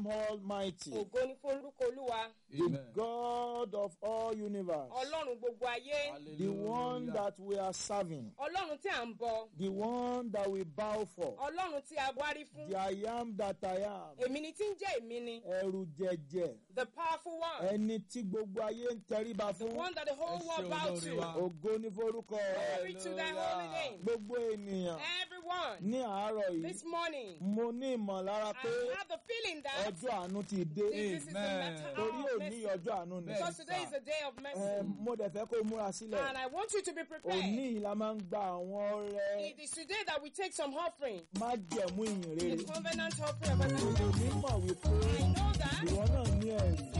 Almighty, ògo ni fún orúkọ olúwa the Amen. God of all universe, ọlọ́run gbogbo ayé the one Hallelujah. that we are serving, ọlọ́run tí à ń bọ the one that we bow for, ọlọ́run tí a wárí fún the I am that I am, èmi ni tí ń jẹ́ èmi ni ẹrù jẹjẹ, the powerful one ẹni tí gbogbo ayé ń tẹríba the fún, one that the whole Ẹ world ṣé bow olórí to wa. ògo ní forúkọ rẹ̀. glory to thy holy name Gbogbo ènìyàn everyone ní àárọ̀ yìí, this morning mo ní ìmọ̀lára pé I have the feeling that ọjọ́ àánú ti dé. this is the Amen. matter Torí of òní mercy ọjọ́ àánú ni. because today is a day of Ẹ, mercy Mo dẹ̀ fẹ́ kó o múra sílẹ̀. and I want you to be Òní prepared yìí la máa ń gba àwọn ọrẹ it is today that we take some offering májẹ̀mú ìyìn rere. the covenant offering of Èmi mọ̀ wípé I know that ìwọ náà ní ẹ̀rí.